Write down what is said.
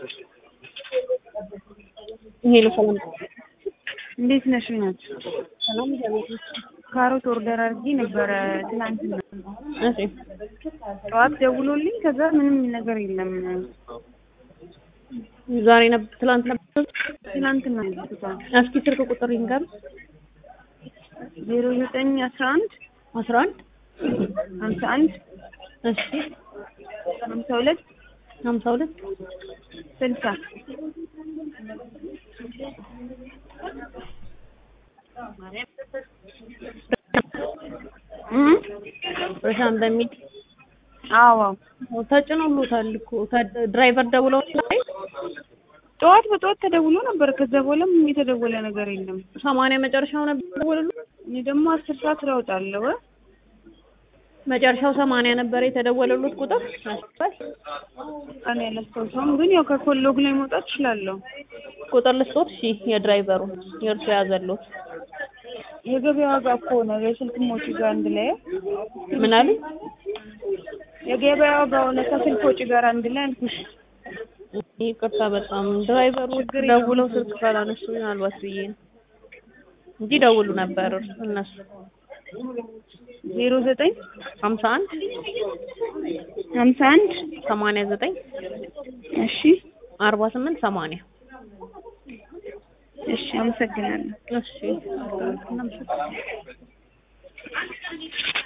ሄሎ ሰላም እንዴት ነሽ? ናቸው ሰላም ካሮት ኦርደር አድርጌ ነበረ ትናንትና። እሺ ጠዋት ደውሎልኝ ከዛ ምንም ነገር የለም። ዛሬ ነበር ትላንት ነበር ትናንትና ያልኩታል እስኪ ስልክ ቁጥር ይንገር ዜሮ ዘጠኝ አስራ አንድ አስራ አንድ ሀምሳ አንድ እሺ ሀምሳ ሁለት ሀምሳ ሁለት ስልሳ ረሻን በሚል አዎ ተጭኖሎታል እኮ ድራይቨር ደውለው ላይ ጠዋት በጠዋት ተደውሎ ነበር። ከዛ በኋላ ምንም የተደወለ ነገር የለም። ሰማንያ መጨረሻው ነበር ደውለው እኔ ደግሞ አስር ሰዓት እለውጣለሁ። መጨረሻው ሰማንያ ነበር የተደወለሉት ቁጥር እኔ አላስታውሰውም፣ ግን ያው ከኮሎግ ላይ መውጣት እችላለሁ። ቁጥር ልስጦት እሺ የድራይቨሩ የእርሱ ያዘሉት የገበያ ዋጋ እኮ ነው የስልክ ሞጪ ጋር አንድ ላይ ምን አሉ የገበያ ዋጋ ሆነ ከስልክ ወጪ ጋር አንድ ላይ አልኩሽ። ይቅርታ በጣም ድራይቨሩ ደውለው ስልክ ካላነሱ ምናልባት ብዬ ነው እንጂ ደውሉ ነበር እነሱ ዜሮ ዘጠኝ ሀምሳ አንድ ሀምሳ አንድ ሰማንያ ዘጠኝ እሺ አርባ ስምንት ሰማንያ እሺ፣ አመሰግናለሁ። እሺ